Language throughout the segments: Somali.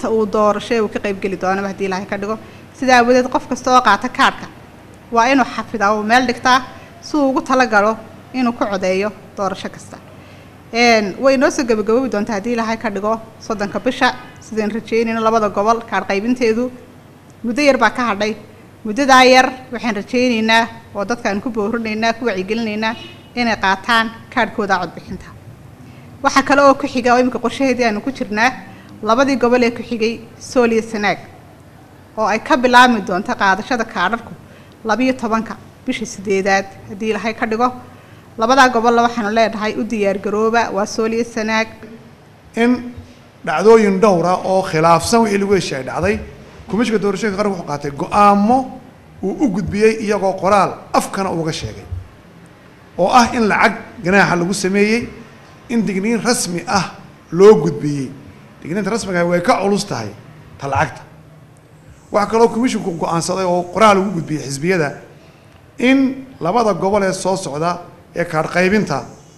inta uu doorasho uu ka qaybgeli doonaba haddii ilaahay ka dhigo sidaa awadeed qof kasta oo qaata kaadhka waa inuu xafidaa uu meel dhigtaa si uu ugu talagalo inuu ku codeeyo doorasho kasta way noo soo gabagaboobi doontaa haddii ilaahay ka dhigo soddonka bisha sidaan rajeynayno labada gobol kaadh qaybinteedu muddo yar baa ka hadhay muddadaa yar waxaan rajaynaynaa oo dadkaan ku boorinaynaa ku wacyigelinaynaa inay qaataan kaadhkooda codbixinta waxaa kale oo ku xiga oo iminka qorshaheedii aanu ku jirnaa labadii gobol ee ku xigay sool iyo sanaag oo ay ka bilaabmi doonto qaadashada kaadharku labiyo tobanka bisha sideedaad haddii ilaahay ka dhigo labadaa gobolla waxaanu leenahay u diyaargarooba waa sool iyo sanaag in dhacdooyin dhowra oo khilaafsan wixii lagu heshiiyay dhacday komishinka doorashooyinka qaranka wuxuu qaatay go-aamo uu u gudbiyey iyagoo qoraal afkana uga sheegay oo ah in lacag ganaaxa lagu sameeyey in digniin rasmi ah loo gudbiyey digniinta rasmiga way ka culus tahay ta lacagta waxaa kaloo komishinku go-aansaday oo qoraal ugu gudbiyey xisbiyada in labada gobol ee soo socda ee kaadh qaybinta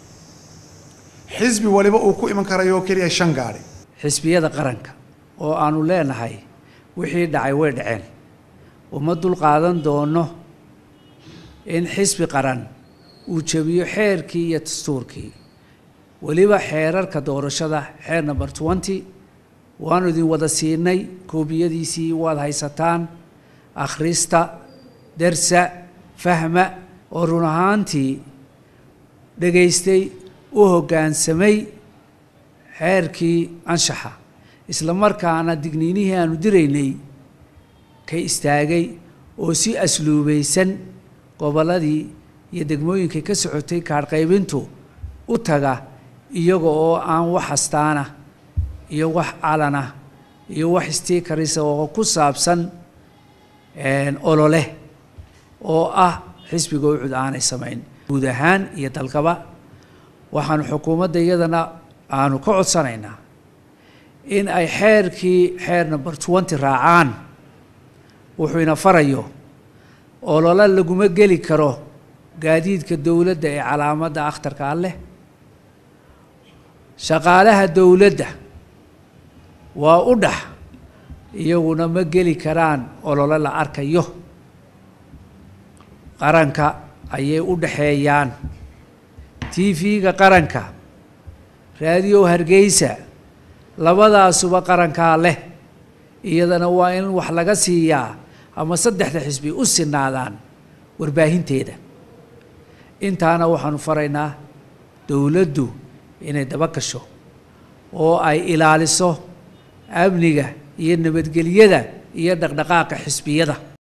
xisbi waliba uu ku iman karayo oo keliya shan gaadhi xisbiyada qaranka oo aanu leenahay wixii dhacay way dhaceen uma dul qaadan doono in xisbi qaran uu jebiyo xeerkii iyo dastuurkii weliba xeerarka doorashada xeer number twenty waanu idin wada siinay koobiyadiisii waad haysataan akhrista darsa fahma oo run ahaantii dhegaystay u hoggaansamay xeerkii anshaxa isla markaana digniinihii aanu diraynay ka istaagay oo si asluubaysan gobolladii iyo degmooyinkay ka socotay kaadh qaybintu u taga iyaga oo aan wax astaana iyo wax calana iyo wax stiikarisa oo ku saabsan olole oo ah xisbiga ucud aanay samayn guud ahaan iyo dalkaba waxaanu xukuumadda iyadana aanu ka codsanaynaa in ay xeerkii xeer number twenty raacaan wuxuu ina farayo olole laguma geli karo gaadiidka dowladda ee calaamadda akhtarka ah leh shaqaalaha dowladda waa u dhax iyaguna ma geli karaan olole la arkayo qaranka ayay u dhaxeeyaan t v-ga qaranka raadiyo hargeysa labadaasuba qarankaa leh iyadana waa in wax laga siiyaa ama saddexda xisbi u sinaadaan warbaahinteeda intaana waxaanu faraynaa dowladdu inay daba gasho oo ay ilaaliso amniga iyo nabadgelyada iyo dhaqdhaqaaqa xisbiyada